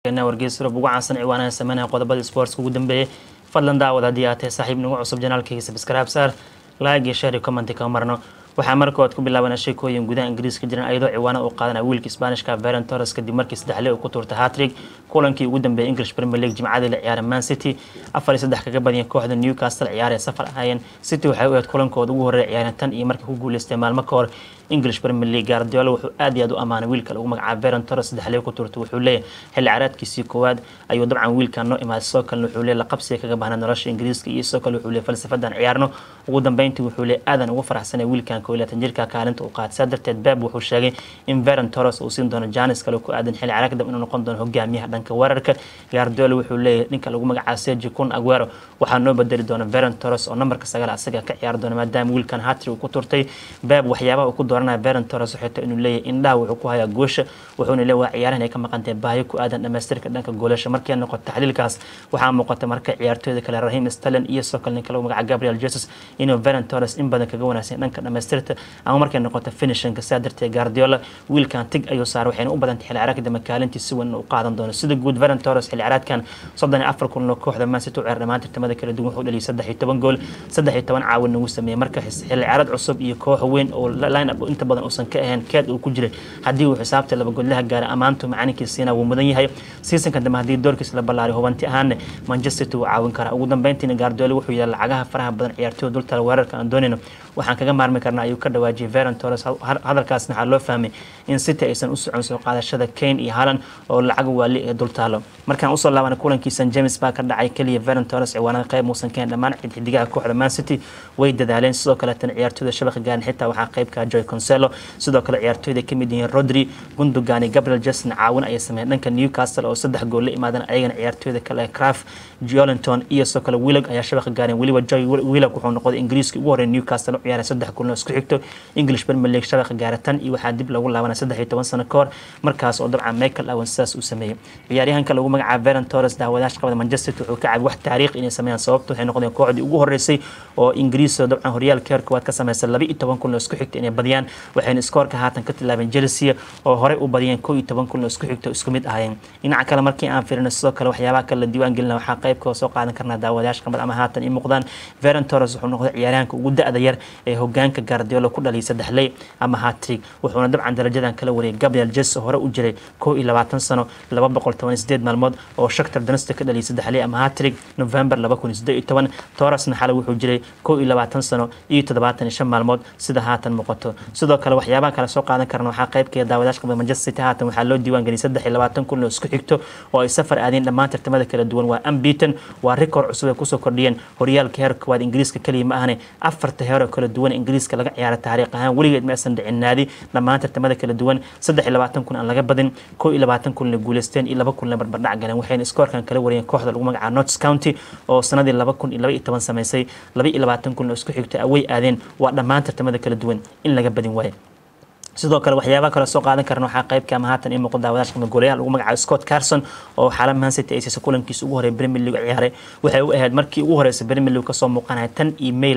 wargeys rub ugu caansan ciwaanaha sameynaya qodobada sportska ugu dambeeyay fadlan daawad haddii aad tahay saaxiib nagu cusub janaalkayga subscribe saar like iyo share iyo comment ka marno waxaa markood ku bilaabana sheekooyin gudaha ingiriiska jiran ayadoo ciwaana uu qaadanaya wiilka isbaanishka veron torres kadib markii saddexle uu ku tuurtay hatrig kulankii ugu dambeeyay english premier league jimcadii la ciyaaray man city afar iyo saddex kaga badiyeen kooxda newcastle ciyaaree safar ahaayeen city waxay u ahayd kulankooda ugu horreeya ciyaareen tan iyo markii ku guuleystay maalmo ka hor english premier league guardiola wuxuu aad iyo aad u ammaanay wiilka lagu magacaabo veron torres saddexle ku tuurtay wuxuu leeyahay xilli caraadkiisii koowaad ayuu dabcan wiilkan noo imaaday sidoo kalena wuxuu leeyahay laqabsiga kaga bahnaa nolosha ingiriiska iyo sidoo kale wuxuu leeyahay falsafadan ciyaarno ugu dambeyntii wuxuu leeyahay aadan ugu faraxsanay wiilkan koo iyo laatan jirka kaalinta uu qaatay saa darteed beb wuxuu sheegay in veron torres uu siin doono janis kale ku aadan xilli caraagdam inuu noqon doono hogaamiyaha dhanka weerarka guardiola wuxuu leeyahay ninka lagu magacaabo sergi kun aguero waxaa noo bedeli doona veron torres oo nambarka sagaal asaga ka ciyaari doona maadaama wiilkan hatri uu ku turtay beb waxyaabaha uu ku dooranaya veron torres waxay tahay inuu leeyahay indhaha wuxuu ku hayaa goosha wuxuuna leeyahay waa ciyaarahan ay ka maqantay baahi ku aadan dhamaystirka dhanka goolasha markii noqoto taxliilkaas waxaa muuqata marka ciyaartooyda kale rahim stalin iyo sidoo kale ninka lagu magacaabo gabriel jesus inuu veron torres in badan kaga wanaagsan dhanka dhamaystirta ama markay noqoto finishinka sidaa darteed guardiola wiilkan tig ayuu saaray waxayna u badantay xilli caraagka dambe kaalintii si weyn u qaadan doono sida guud veron torres xilli caraadkan soddon iyo afar kun oo kooxda man city u ciyaar dhammaan tartamada kala duwan wuxuu dhaliyay saddex iyo toban gool saddex iyo toban caawin nagu sameeyey marka xilli caraad cusub iyo koox weyn oo line up inta badan uusan ka ahayn keed uu ku jiray haddii uu xisaabta laba godlaha gaaray ammaantu macalinkiisiina wuu mudan yahay seasonka dambe haddii doorkiis la ballaaray hubanti ahaanne manchester city wuu caawin karaa ugu dambeyntiina guardiola wuxuu yidhi lacagaha faraha badan ciyaartooyda dultala weerarka aan doonayno waxaan kaga maarmi karnaa ayuu ka dhawaajiyay veron torres hadalkaasna waxaa loo fahmay in city aysan u socon soo qaadashada kane iyo halan oo lacag waali ee dultaalo markaan usoo laabanay kulankii st james baa ka dhacay keliya veron torres ciwaanada qayb muusan keen dhammaan xidigaha kooxda man city way dadaaleen sidoo kaleetana ciyaartooyda shabaqa gaarin xitaa waxaa qaybka joy conselo sidoo kale ciyaartooyda kamid yihiin rodri gundogan iyo gabriel justin caawin ayay sameeyeen dhanka newcastle oo saddex gool la imaadan ayagana ciyaartooyda kale ee craft jolinton iyo sidoo kale willig ayaa shabaqa gaareen weliba joy willig wuxuu noqday ingiriiska ugu horreeya newcastle u ciyaaray saddex kulno isku xigto english premier league shabaqa gaara tan iyo waxaa dib lagu laabanay saddex iyo toban sano ka hor markaas oo dabcan michael owen sidaas uu sameeyey ciyaaryahanka lagu magacaabo veron torres daawadaasha qabada manchester city wuxuu ka caabi wax taariikh inay sameeyaan sababta waxay noqdeen kooxdii ugu horreysay oo ingiriis oo dabcan horyaalka heer koowaad ka sameysay laba iyo toban kulno isku xigto inay badiyaan waxayna iskoorka haatan ka tilaabeen chelsea oo horey u badiyeen koo iyo toban kulno isku xigto isku mid ahayeen dhinaca kale markii aan fiirino sidoo kale waxyaabaha kale la diiwaan gelina waxaa qaybka soo qaadan karnaa daawadaasha qabad ama haatan i muuqdaan veron torres wuxuu noqday ciyaaryahanka ugu da-da yar ee hogaanka guardiola ku dhaliyay saddexley ama hatrig wuxuuna dabcan darajadan kala wariyay gabriel jes hore u jiray koo iyo labaatan sano laba boqol toban iyo sideed maalmood oo shaktar danista ka dhaliyay saddexley ama hatrig november laba kun iyo siddeed iyo toban torresna xale wuxuu jiray koo iyo labaatan sano iyo toddobaatan iyo shan maalmood sida haatan muuqato sidoo kale waxyaabaha kale soo qaadan karna waxaa qaybkeeda daawadaasha qabada manchester city haatan waxaa loo diiwaan geliyay saddex iyo labaatan kun oo isku xigto oo ay safar aadeen dhammaan tartamada kala duwan waa ambiton waa rikoor cusub ay kusoo kordhiyeen horyaalka heer koowaad ingiriiska keliya ma ahane afarta heeroo kala duwan ingiriiska laga ciyaara taariikh ahaan weligeed ma aysan dhicin naadi dhammaan tartamada kala duwan saddex iyo labaatan kun aan laga badin koo iyo labaatan kun la guuleysteen iyo laba kun la barbardhac galeen waxayna iskoorkan kala wariyeen kooxda lagu magacaabo nots county oo sanadii laba kun iyo laba iyo toban sameysay laba iyo labaatan kun oo isku xigta away aadeen waa dhammaan tartamada kala duwan in laga badin waayo sidoo kale waxyaabaha kale soo qaadan karna waxaa qaybka ama haatan ii muuqda daawadaasha qaba goolayaha lagu magacaabo Scott Carson oo xaala Man City ay siisay kulankiisa ugu horeeyay Premier League ciyaaray waxay u ahayd markii ugu horeysay Premier League kasoo muuqanaya tan iyo May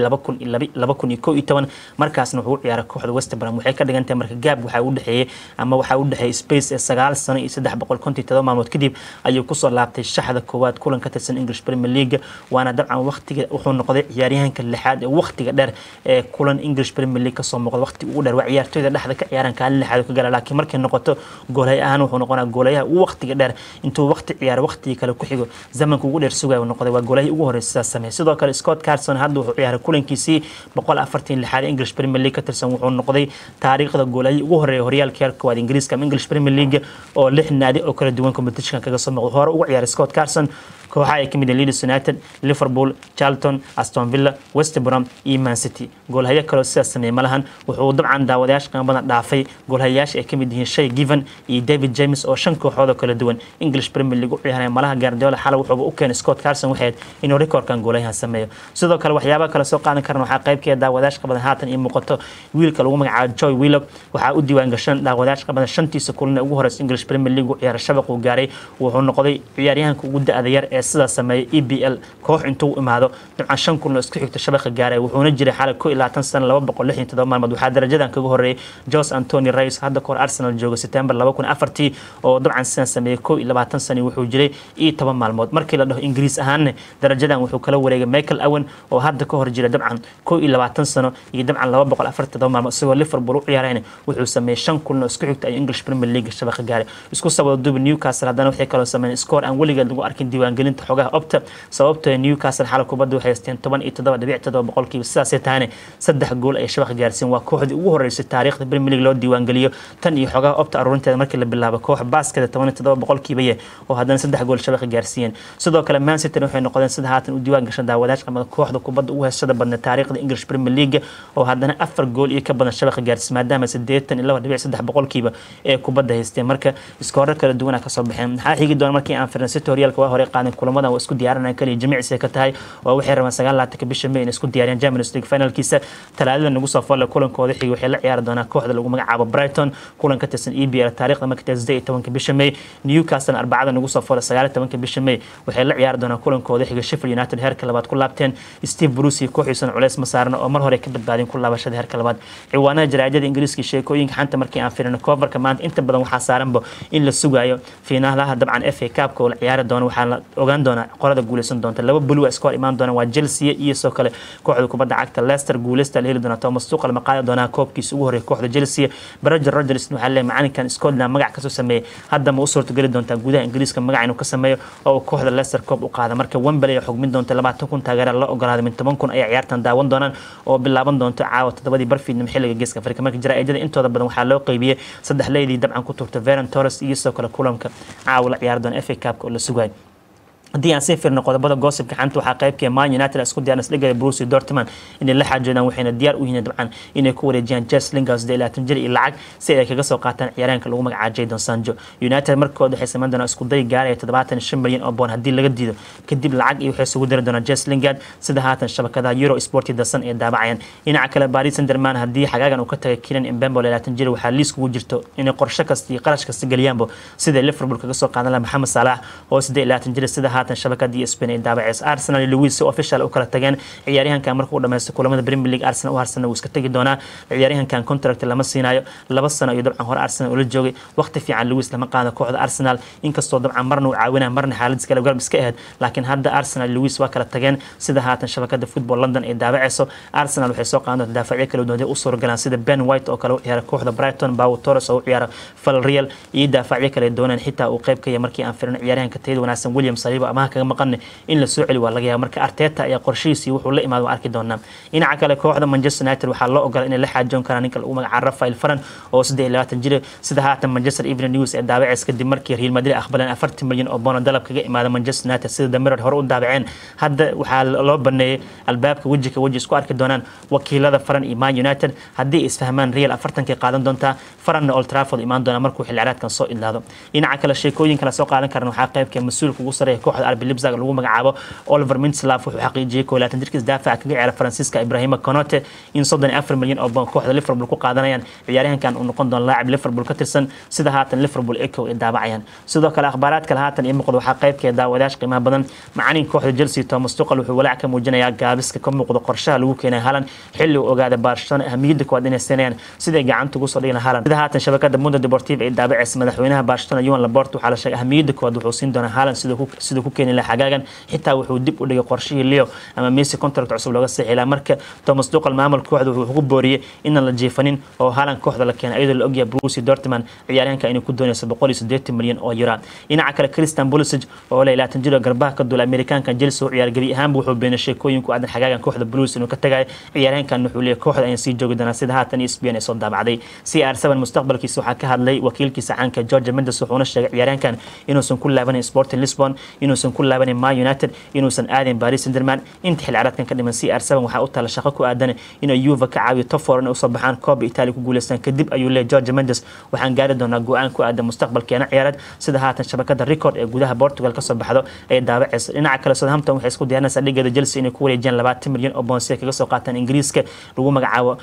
2011 markaasna wuxuu u ciyaaray kooxda West Brom waxay ka dhigan tahay marka gaab waxa u dhaxeeyay ama waxa u dhaxeeyay space ee 9 sano iyo 357 maalmood kadib ayuu kusoo laabtay shaxda koowaad kulan ka tirsan English Premier League waana dabcan waqtiga wuxuu noqday ciyaaryahanka lixaad ee waqtiga dheer ee kulan English Premier League kasoo muuqda waqti ugu dheer waa ciyaartooyda dhexda ka ciyaaran kaalin lixaad ka gala laakiin markay noqoto goolay ahaan wuxuu noqonaa goolayaha ugu waqtiga dheer intuu waqti ciyaaro waqtigii kale ku xigo zamanka ugu dheer sugaya noqday waa goolahii ugu horreysay sidaas sameeyay sidoo kale Scott Carson hadda wuxuu ciyaaray kulankiisii boqol afartan lixaad English Premier League ka tirsan wuxuu noqday taariikhda goolahii ugu horreeyay horyaalka heerka koowaad Ingiriiska ama English Premier League oo lix naadi oo kala duwan competition kaga soo muuqday hore ugu ciyaaray Scott Carson kooxaha ay ka mid yihiin Leeds United, Liverpool, Charlton, Aston Villa, West Brom iyo Man City. Goolhayo kale oo sidaas sameeyay malahan wuxuu dabcan daawadayaasha qiimo badan dhaafay goolhayaasha ay ka mid yihiin Shay Given iyo David James oo shan kooxood oo kala duwan English Premier League u ciyaaray malaha Guardiola xal wuxuu u keenay Scott Carson waxay inuu rekoorkan goolayahan sameeyo. Sidoo kale waxyaabaha kale soo qaadan karna waxaa qaybkeeda daawadayaasha qabadan haatan iyo muuqato wiilka lagu magacaabo Joy Willock waxaa u diiwaan gashan daawadayaasha qabadan shantiisa kulan ee ugu horreysay English Premier League u ciyaaray shabaq uu gaaray wuxuu noqday ciyaaryahanka ugu da'da yar ee ee sidaas sameeyay e b l koox intuu imaado dabcan shan kun oo isku xigta shabaqa gaaray wuxuuna jiray xalay ko iyo labaatan sano laba boqol lix iyo todoba maalmood waxaa darajadan kaga horreeyay jos antony rais hadda kahor arsenal jooga september laba kun afartii oo dabcan sidan sameeyey ko iyo labaatan sano wuxuu jiray iyo toban maalmood markii la dhaho ingiriis ahaanne darajadan wuxuu kala wareegay michael owen oo hadda ka hor jira dabcan ko iyo labaatan sano iyo dabcan laba boqol afarti todoba maalmood isagoo liverpool u ciyaarayna wuxuu sameeyey shan kun oo isku xigta ay english premier league shabaqa gaaray isku sabado dubi newcastle haddana waxay kaloo sameeyeen score aan weligeed lagu arkin diiwaangelinta xogaha opta sababtoo newcastle xala kubadda waxay haysteen toban iyo toddoba dhibic toddoba boqolkiiba sidaasay tahane saddex gool ay shabaqa gaarsiin waa kooxdii ugu horeysay taariikhda premier league loo diiwaangeliyo tan iyo xogaha opta aruurinteeda markii la bilaabo koox baaskeeda toban iyo toddoba boqolkiiba ye oo haddana saddex gool shabaqa gaarsiiyeen sidoo kale man city waxay noqdeen sida haatan u diiwaan gashan daawadayash qamada kooxda kubadda ugu heysashada badna taariikhda english premier league oo haddana afar gool iyo ka badan shabaqa gaarsiis maadaama sideetan iyo laba dhibic saddex boqolkiiba ee kubadda haysteen marka iskoorar kala duwana kasoo baxeen maxaa xigi doona markii aan firin city horyaalka waa hore qaadan kulamadan waa isku diyaarinayaan kaliya jimicsi ka tahay oo waxay rabaan sagaal laatanka bisha may in isku diyaariyaan champions league finalkiisa talaadada nagu soo folle kulankooda xigi waxay la ciyaari doonaan kooxda lagu magacaabo brighton kulan ka tirsan e b l taariikhda marka tahay siddeed iyo tobanka bisha may newcastle arbacada nagu soo folle sagaal iyo tobanka bisha may waxay la ciyaari doonaan kulankooda xiga sheffield united heerka labaad ku laabteen steve bruce iyo kooxiisana culeys ma saarna oo mar hore ka badbaadeen ku laabashada heerka labaad ciwaanada jaraa'idada ingiriiska sheekooyinka xanta markii aan firino coverka maanta inta badan waxaa saaranba in la sugayo fiinaalaha dabcan f a cupka oo la ciyaari doono waxaa la ogaan doonaa qolada guuleysan doonta laba bulu iska hor imaan doona waa chelsea iyo sidoo kale kooxda kubadda cagta leicester guuleysta la heli doona thomas tuqal ma qaadi doonaa koobkiisa ugu horreeya kooxda chelsea barager rogers waxaa leeyahay macalinkan scotland magac kasoo sameeyey hadda ma u suurtageli doontaa gudaha ingiriiska magac inuu ka sameeyo oo uu kooxda leicester koob u qaada marka wembley ay xugmin doonta labaatan kun taageera la ogolaaday min toban kun ayay ciyaartan daawan doonaan oo bilaaban doonto caawa toddobadii barfiidnimo xilliga geeska afrika marka jaraa'idada intooda badan waxaa loo qeybiyey saddex leydii dabcan ku turta veron torres iyo sidoo kale kulanka caawa la ciyaari doona f a cupka oo la sugayo haddii aan sii firno qodobada goosibka xanta waxaa qaybkee man united isku diyaaran isdhigaya bruce dortman inay la xaajoodaan waxayna diyaar u yihiin dabcan inay ku wareejiyaan jes lingers de laatan jir iyo lacag si ay kaga soo qaataan ciyaaraanka lagu magacaabo jadon sanjo united markooda waxay samayn doonaan isku day gaaraya toddobaatan shan milyan oo boon haddii laga diido kadib lacag iyo waxay isugu diri doonaan jes lingard sida haatan shabakadaha euro sporti dasan ee daabacayaan dhinaca kale paris sanderman haddii xagaagan uu ka tagay kilan imbembo laatan jir waxaa liis kugu jirto inay qorshe kasta iyo qarash kasta geliyaanbo sida liverpool kaga soo qaadan laha maxamed saalax oo siddeed laatan jir sida haatan shabakadii spain ay daabaceysa arsenal iyo lewis si official u kala tageen ciyaaryahankan markuu u dhameysto kulamada premier league arsenal u harsana wuu iska tegi doonaa ciyaaryahankan contract lama siinayo laba sano iyo dabcan hore arsenal ula joogay waqti fiican lewis lama qaado kooxda arsenal inkastoo dabcan marna uu caawinaya marna xaaladiis kale garab iska ahayd laakiin hadda arsenal lewis waa kala tageen sida haatan shabakada football london ay daabaceyso arsenal waxay soo qaadan doonta daafacyo kala duwan u suuragalaan sida ben white oo kale u ciyaara kooxda brighton bawo torres oo u ciyaara falreal iyo daafacyo kale doonaan xitaa uu qayb ka yahay markii aan firino ciyaaryahanka tayada wanaagsan william saliiba amaha kaga maqan in la soo celi waa laga yaaba marka arteta ayaa qorshihiisii wuxuu la imaado waa arki doonaa dhinaca kale kooxda manchester united waxaa loo ogola inay la xaajoon karaan ninka lagu magacaabo rafael faran oo saddeed iyo labaatan jir sida haatan manchester evening news ee daabaceys kadib markii real madrid aqbaleen afartan milyan oo boona dalab kaga imaada manchester united sida damirod hore u daabaceen hadda waxaa loo baneeyey albaabka weji ka weji isku arki doonaan wakiilada faran iyo man united haddii isfahmaan real afartankay qaadan doontaa faranna old trafford imaan doona markuu xilciraadkan soo idlaado dhinaca kale sheekooyinka la soo qaadan karan waxaa qaybka mas-uulka ugu sareeya kooxda arbi libzag lagu magacaabo oliver mintslav wuxuu xaqiijiyey koo laatan jirkiis daafaca kaga ciyaara faransiiska ibrahima conote in soddon iyo afar milyan oo boon kooxda liverpool ku qaadanayaan ciyaaryahankan uu noqon doono laacib liverpool ka tirsan sida haatan liverpool eco ay daabacayaan sidoo kale akhbaaraad kale haatan iyo muuqda waxaa qaybkeeda daawadayash qiimaha badan macalinka kooxda chelsea thomas tuqal wuxuu walaac ka muujinayaa gaabiska ka muuqda qorshaha lagu keenay halan xilli uu ogaada barcelona ahamiyadda koowaad inay siinayaan siday gacanta ugu soo dhigna halan sida haatan shabakada mundo deportive ay daabacaysa madaxweynaha barcelona yuan labort waxaa la sheegay ahamiyadda koowaad wuxuu siin doonaa halan siduu ku keeni lahaa xagaagan xitaa wuxuu dib u dhigay qorshihii leo ama messi contract cusub looga saxiilaa marka thomas duqal maamul kooxda wuxuu ku booriyey inaan la jiifanin oo halan kooxda la keenay iyadoo la ogyahay bruce dortman ciyaaryahanka inay ku doonayso boqol iyo siddeetan milyan oo euro dhinaca kale christian pulisic oo leh laatan jiro garbaha ka duula amerikaanka chelsea u ciyaar gebi ahaanba wuxuu beenay sheekooyin ku aadan xagaagan kooxda blues inuu ka tagayo ciyaaryahankan wuxuu leeyahay kooxda ayaan sii joogi doonaa sida haatan ESPN ay soo daabacday CR7 mustaqbalkiisa waxaa ka hadlay wakiilkiisa caanka George Mendes wuxuuna sheegay ciyaaryahankan inuusan ku laabanin Sporting Lisbon inuusan ku laabanin Man United inuusan aadin Paris Saint-Germain inta xil ciyaareedkan ka dhiman CR7 waxaa u tala shaqo ku aadan inuu Juve ka caawiyo top four inay u soo baxaan Copa Italia ku guuleystaan kadib ayuu leeyahay George Mendes waxaan gaari doonaa go'aan ku aadan mustaqbalkeena ciyaareed sida haatan shabakada record ee gudaha Portugal ka soo baxdo ay daabacaysa dhinaca kale Southampton waxay isku diyaarinaysaa dhigeeda Chelsea inay ku wareejiyaan 20 milyan oo pound si ay kaga soo qaataan Ingiriiska lagu magacaabo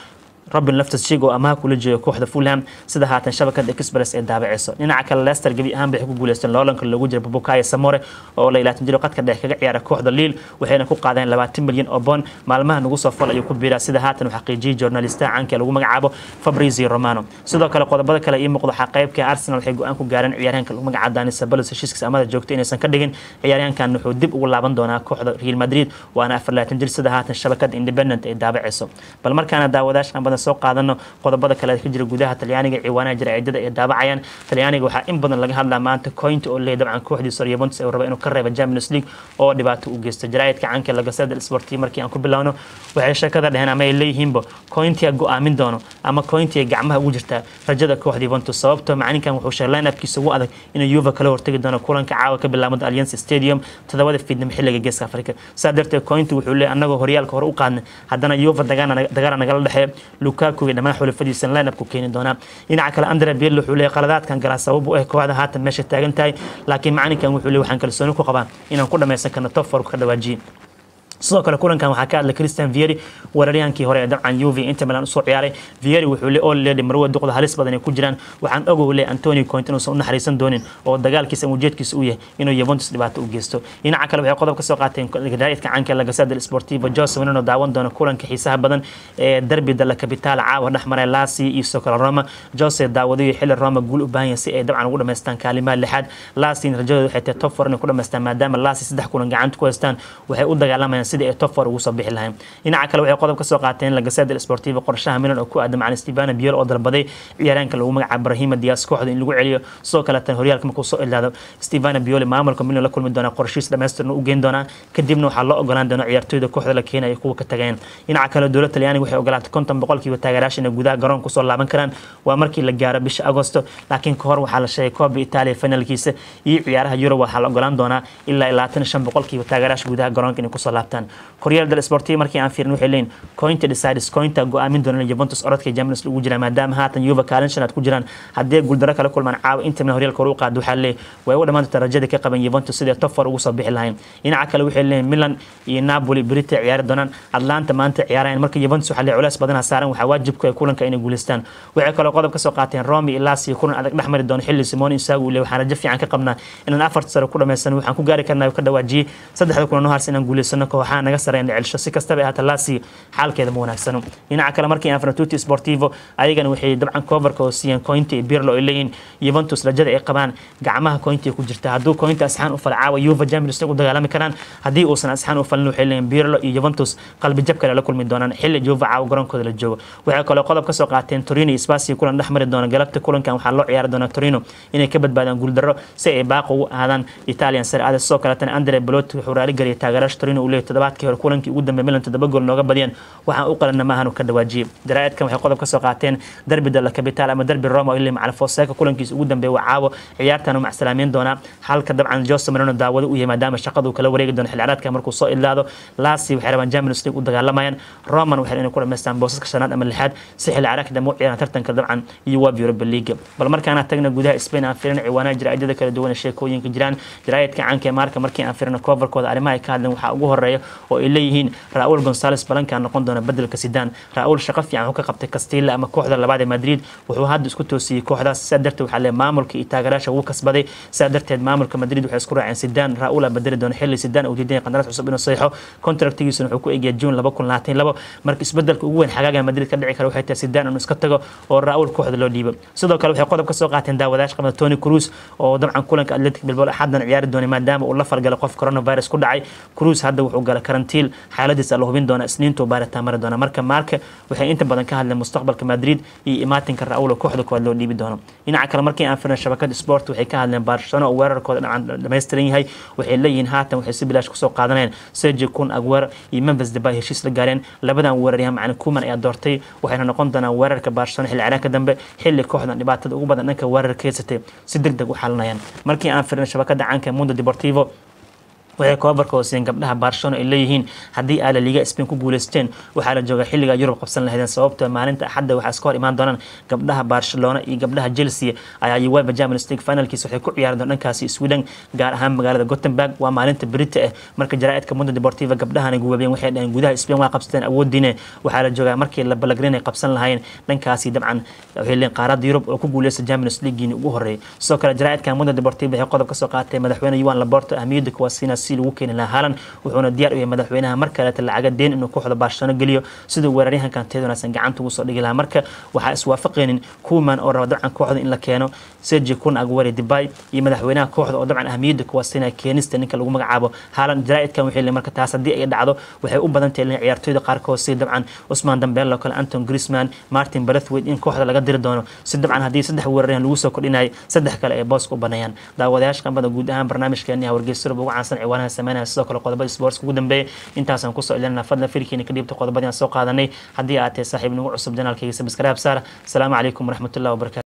robin loftus-cheek oo amaha kula jeeyo kooxda fulham sida haatan shabakada express ee daabaceyso dhinaca kale leicester gebi ahaan bay ku guuleysteen loolanka loogu jira bubukayo samore oo la ilaatan jiro qadka dhex kaga ciyaara kooxda liil waxayna ku qaadeen labaatan milyan oo bond maalmaha nagu soo fal ayuu ku biiraa sida haatan uu xaqiijiyey journalistaha caanka ee lagu magacaabo fabrizio romano sidoo kale qodobada kale ii muuqda waxaa qaybka arsenal waxay go-aan ku gaareen ciyaaryahanka lagu magacaabo dani sabalos heshiiskiisa amada joogto inaysan ka dhigin ciyaaryahankan wuxuu dib ugu laaban doonaa kooxda real madrid waana afar laatan jir sida haatan shabakada independent ay daabaceyso bal markaana daawadaasha aan badan soo qaadano qodobada kale ka jira gudaha talyaaniga ciwaanaha jira ciidada ay daabacayaan talyaaniga waxaa in badan laga hadlaa maanta cointa oo leeyahy dabcan kooxdiisa Juventus ee raba inuu ka reebo Champions League oo dhibaato u geysta jaraa'idka caanka la Gazzetta Sportiva markii aan ku bilowno waxay sheekada dhaheen ama ay leeyihiinba cointia go'aamin doono ama cointia gacmaha ugu jirta rajada kooxda Juventus sababtoo macalinkan wuxuu sheegay line-upkiisa ugu adag inuu Juve kala hortagi doono kulanka caawa ka bilaabmada Allianz Stadium todobada fiidnimo xilliga geeska Afrika saa darteed cointa wuxuu leeyahay anagoo horyaalka hore u qaadnay haddana Juve dagaal nagala dhexeeya Lukaku iyo dhammaan xulafadiisa line-up ku keeni doonaa dhinaca kale Andrea Pirlo wuxuu leeyahay qaladaadkan galaa sabab u ah kooxda haatan meesha taagan tahay laakiin macalinkan wuxuu leeyahay waxaan kalsooni ku qabaa inaan ku dhameysan karno top four ka dhawaajiye sidoo kale kulankan waxaa ka hadlay Christian Vieri weeraryahankii hore ee dabcan Juve Inter Milan usoo ciyaaray Vieri wuxuu leeyahay all lady marwada duqda halis badan ay ku jiraan waxaan ogow leeyahay Antonio Conte inuu u naxariisan doonin oo dagaalkiisa ujeedkiisa u yahay inuu Juventus dhibaato u geysto dhinaca kale waxay qodob ka soo qaateen gadaayadka caanka la Gazzetta Sportiva Jose Mourinho daawan doona kulanka xiisaha badan ee derby dalla Capitale caawa dhexmaray Lazio iyo Soccer Roma Jose daawadayo xilli Roma guul u baahan yahay si ay dabcan ugu dhameystaan kaalimaha lixaad Lazio rajadoodu waxay tahay top 4 inay ku dhameystaan maadaama Lazio saddex kulan gacanta ku haystaan waxay u dagaalamayaan sidii ay top four ugu soo bixi lahayn dhinaca kale waxay qodob ka soo qaateen la Gazzetta Sportiva qorshaha Milan oo ku aadan macna Stefano Pioli oo dalbaday ciyaaraanka lagu magacaabo Brahima Diaz kooxda in lagu celiyo sidoo kale tan horyaalka markuu soo ilaado Stefano Pioli maamulka Milan la kulmi doona qorshihiisa dhameystiran u geyn doona kadibna waxaa loo ogolaan doona ciyaartooyda kooxda la keenayo kuwa ka tageen dhinaca kale dowladda Talyaaniga waxay ogolaatay konton boqolkiiba taageerayaasha inay gudaha garoonka kusoo laaban karaan waa markii la gaaro bisha Agosto laakiin ka hor waxaa la sheegay Coppa Italia finalkiisa iyo ciyaaraha Euro waxaa la ogolaan doonaa ilaa 25 boqolkiiba taageerayaasha gudaha garoonka inay kusoo laabtaan Corriere dello Sportivo markii aan fiirin waxay leeyihiin Conte decides Conte go'aamin doona Juventus orodka Champions League ugu jira maadaama haatan Juve kaalin shanaad ku jiraan haddii guuldaro kala kulmaan caawa Inter Milan horyaalka hore u qaado waxaa leeyahay way u dhamaantay rajada ka qaban Juventus sidii top 4 ugu soo bixi lahayn dhinaca kale waxay leeyihiin Milan iyo Napoli berita ciyaari doonaan Atlanta maanta ciyaarayaan marka Juventus waxaa leeyahay culays badan saaran waxaa waajibku ay kulanka inay guuleystaan waxay kaloo qodob ka soo qaateen Roma iyo Lazio kulan adag dhexmari doona xilli Simone Inzaghi uu leeyahay waxaan rajo fiican ka qabnaa inaan afarta sare ku dhameysano waxaan ku gaari karnaa ka dhawaajiyay saddexda kulan oo harsan inaan guuleysano kooxaha naga sareeyna celsho si kastaba ahaata Lazio xaalkeeda ma wanaagsano dhinaca kale markii aan Tutti Sportivo ayagana waxay dabcan coverka oo siiyeen Conte iyo Pirlo ay leeyihiin Juventus rajada ay qabaan gacmaha Conte ku jirta hadduu Conte asxaan u falcaawa Juve Champions League u dagaalami karaan haddii uusan asxaan u falin waxay leeyihiin Pirlo iyo Juventus qalbi jab kale la kulmi doonaan xilli Juve caawa garoonkooda la joogo waxay kaloo qodob ka soo qaateen Torino iyo Spezia kulan dhexmari doona galabta kulankan waxaa loo ciyaari doona Torino inay ka badbaadaan guuldarro si ay baaqo ugu aadaan Italian Serie A sidoo kale tan Andrea Belotti wuxuu raali galiyay taageerayaasha Torino uu leeyahay toddobaadkii hore kulankii ugu dambeeyay Milan toddoba gool nooga badiyeen waxaan u qalana maahan ka dhawaajiyay jaraa'idkan waxay qodob ka soo qaateen derbi dalla Capitale ama derbi Roma oo ilaa macna Fonseca kulankiisa ugu dambeeyay waa caawo ciyaartan uu macsalaameyn doona halka dabcan Jose Mourinho daawado u yahay maadaama shaqadu kala wareegi doono xilli ciyaareedka markuu soo ilaado Lazio waxay rabaan Champions League u dagaalamayaan Roma waxay inay ku dhameystaan boosaska shanaad ama lixaad si xilli ciyaareedka dambe u ciyaaraan tartanka dabcan iyo UEFA Europa League bal markaan tagna gudaha Spain aan fiirino ciwaanaha jaraa'idada kala duwan ee sheekooyinka jiraan jaraa'idka caanka ee marka markii aan fiirino coverkooda arrimaha ay ka hadleen waxaa ugu horeeya oo ay leeyihiin Raúl González Blanca noqon doona bedelka Zidane Raúl shaqo fiican ka qabtay Castilla ama kooxda labaad ee Madrid wuxuu hadda isku toosiyay kooxdaas sidaa darteed waxaa leeyahay maamulka iyo taageerayaasha ugu kasbaday sidaa darteed maamulka Madrid waxay isku raaceen Zidane Raúl aa bedeli doona xilli Zidane uu diiday qandaraas cusub inuu saxiixo kontraktigiisuna wuxuu ku eegaya June 2022 marka isbedelka ugu weyn xagaaga Madrid ka dhici kara waxay tahay Zidane inuu iska tago oo Raúl kooxda loo dhiibo sidoo kale waxay qodob ka soo qaateen daawadayaasha qabada Toni Kroos oo dabcan kulanka Athletic Bilbao xadan ciyaari doona maadaama uu la falgalay qof coronavirus ku dhacay Kroos hadda wuxuu galay karantiil xaaladiisa la hubin doona isniinta baaritaan mari doona marka marka waxay inta badan ka hadleen mustaqbalka Madrid iyo imaatinka Raúl oo kooxda koowaad loo dhiibi doono dhinaca kale markii aan fiirno shabakada sport waxay ka hadleen Barcelona oo weerarkooda dhacan dhameystiran yahay waxay leeyihiin haatan waxay si bilaash kusoo qaadanayaan Sergio Kun Aguero iyo Memphis Depay heshiis la gaareen labadan weeraryahan macna Koeman ayaa doortay waxayna noqon doonaan weerarka Barcelona xilli ciyaareedka dambe xilli kooxdan dhibaatada ugu badan dhanka weerarka haysatay si degdeg u xalinayaan markii aan fiirno shabakada caanka Mundo Deportivo waxay koobarka hooseen gabdhaha barcelona ay leeyihiin haddii aa la liga spain ku guuleysteen waxaa la joogaa xilliga yurub qabsan lahaydeen sababtoo maalinta axadda waxaa iska hor imaan doonaan gabdhaha barcelona iyo gabdhaha chelsea ayaa uefa champions league finalkiisa waxay ku ciyaari doon dhankaasi sweden gaar ahaan magaalada gothenburg waa maalinta berita ah marka jaraa'idka mundo deportiva gabdhahana guwaabeen waxay dhaheen gudaha spain waa qabsateen awoodiine waxaa la joogaa markii la balagrin ay qabsan lahayn dhankaasi dabcan waxay leen qaarada yurub oo ku guuleysta champions leagueini ugu horreeyay sidoo kale jaraa'idka mundo deportiva waxay qodob ka soo qaatay madaxweyne yuan laborto ahmiyadda kuwaasina si lagu keeni lahaa haalan wuxuuna diyaar u yahay madaxweynaha mar kaleeta lacaga deen inuu kooxda barcelona geliyo siduu weeraryahankan teed wanaagsan gacanta ugu soo dhigi lahaa marka waxaa iswaafaqaynin kuman oo raba dabcan kooxda in la keeno sergi kun agwari dibay iyo madaxweynaha kooxda oo dabcan ahmiyadda kuwaasina keenista ninka lagu magacaabo haalan jaraa'idkan waxay leeyihin marka taas haddii ay dhacdo waxay u badan tahay ciyaartooyda qaarkood sida dabcan usman dambeel oo kale anton grisman martin brathwaite in kooxda laga diri doono si dabcan haddii saddex weeraryahan lagu soo kordhinayay saddex kale ay booska u baneeyaan daawadayaasha qambada guud ahaan barnaamijkeeni wargeysyada ugu caansan ciwaanaha sameynaya sidoo kale qodobada sports ugu dambeeya intaasaan kusoo ilinana fadlan firkiina ka dhiibta qodobadii aan soo qaadanay haddii aad tahay saaxiib nagu cusub janaalkayga sabskraib saar asalaamu calaykum waraxmatullahi wabarakatu